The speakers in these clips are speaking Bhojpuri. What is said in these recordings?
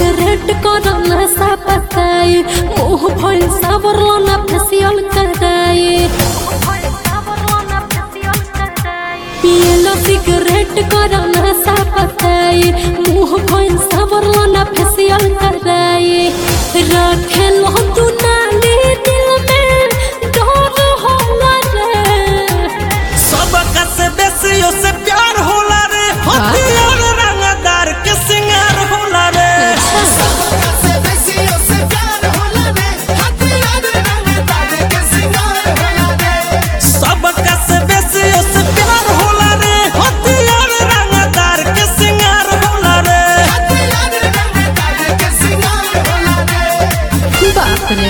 सिगरेट कर नशा पताई मुंह भइल सावरला ना फेसियल कराई पियला सिगरेट कर नशा पताई मुंह भइल सावरला ना फेसियल कराई रखे लो तू नाली दिल में डर होला रे सबका से बेसियो से प्यार होला रे हथियार रंगदार के सिंगार होला रे से बेसियों से प्यार होला रे हथियार रंगदार के सिंगार होला रे सबका से बेसियो से प्यार होला रे हथियार रंगदार के सिंगार होला रे हथियार रंगदार के सिंगार होला रे बाप रे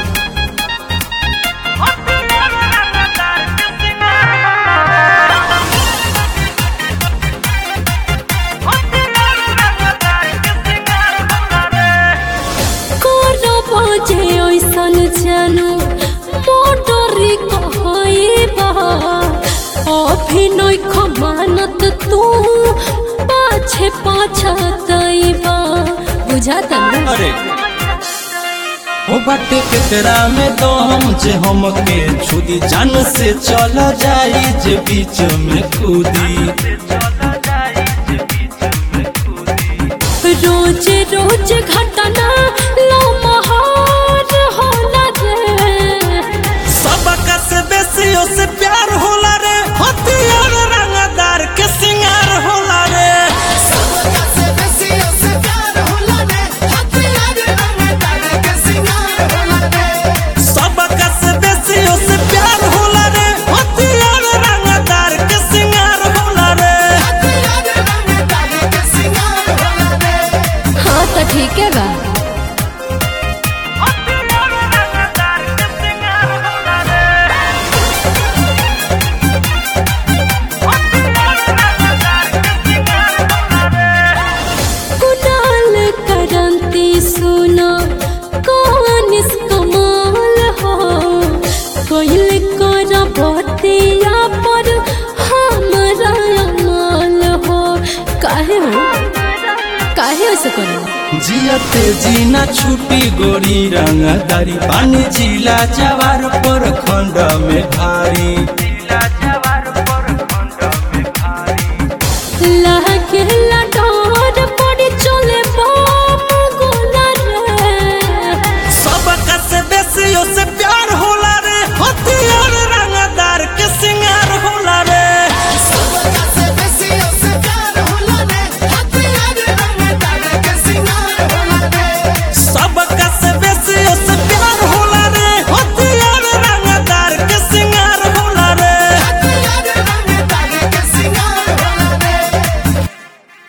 करो बजे ऐसन जानू मोटरी कहइबा अभिनय खमानत तू पाछे पाछतइबा बुझाता ना अरे हो बाटे केकरा में दम जे हमके छुदी जान से चल जाई जे बीच में कूदी रोज रोज घटना लो महार होला रे सबका से बेसियो से प्यार होला रे हथियार रंगदार के सिंगार होला रे सबका से बेसियों से प्यार होला रे हथियार रंगदार के सिंगार होला रे सबका से बेसियो से प्यार होला रे हथियार रंगदार के सिंगार होला रे हथियार रंगदार के सिंगार होला रे हाँ तो ठीक है बा कुणाल करंती सुना कौन इस कमाल हो कोइल कर बतिया पर हमरा अमाल हो काहे हो काहे ऐसे करो जियते जीना छुटी गोरी रंगदारी पानी जिला जवार पर खंड में भारी